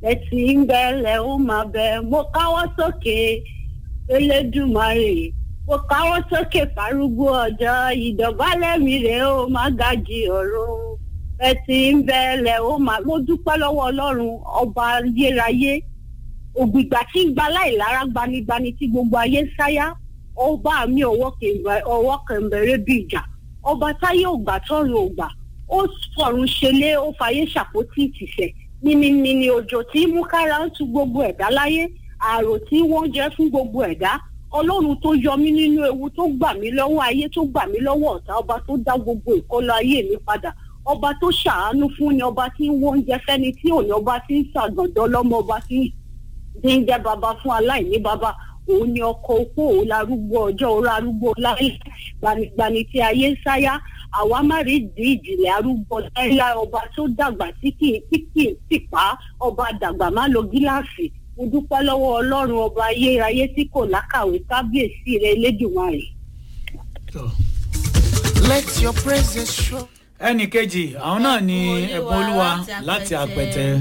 ẹtì ń bẹ̀lẹ̀ ó máa bẹ̀ mo káwọ́ sókè elédùmarè mo káwọ́ sókè fárúgbó ọjọ́ ìdọ̀bálẹ̀ mi rèé ó máa gàjì ọ̀run ẹtì ń bẹ̀lẹ̀ ó máa mo dúpẹ́ lọ́wọ́ ọlọ́run ọba ayérayé ògbìgbà tí ń gba láìlára gbanigbani tí gbogbo ayé ń sáyà ọba mi ọwọ́ kẹ̀mbẹ̀rẹ̀ bí ìjà ọba táyé ògbà tọrùn ògbà ó fọ̀run ṣẹlé ó fàyè ṣàpótí ìtìsẹ̀ mímímí òjò tí mú kára ń tu gbogbo ẹ̀dá láyé àrò tí wọ́n jẹ́ fún gbogbo ẹ̀dá ọlọ́run tó yọ mí nínú ewu tó gbà mí lọ́wọ́ ayé tó gbà mí lọ́wọ́ ọ̀tá ọba tó dá gbogbo ìkọlọ ayé mi padà ọba tó ṣàánú fún ni ọba tí ń wọ oúnjẹ fẹ́ni tí ò ní ọba tí ń ṣàgàndọ́ lọ́mọ ọba tí ń jẹ́ baba fún aláìní baba òun ni ọkọ opó òun larúgbó ọjọ́ òun larúgbó láyé gbanigbani tí ayé ń sáyà àwa má rí di ìjìnlẹ̀ arúgbó láyé ọba tó dàgbà tí kì í tí kì í sì pa ọba dàgbà má lo gíláàsì mo dúpẹ́ lọ́wọ́ ọlọ́run ọba ayérayé tí kò lákàwé kábíyèsí rẹ elédùnmarè. Let your praises show. ẹnì kejì àwọn náà ni ẹ̀bùn olúwa láti àpẹtẹ.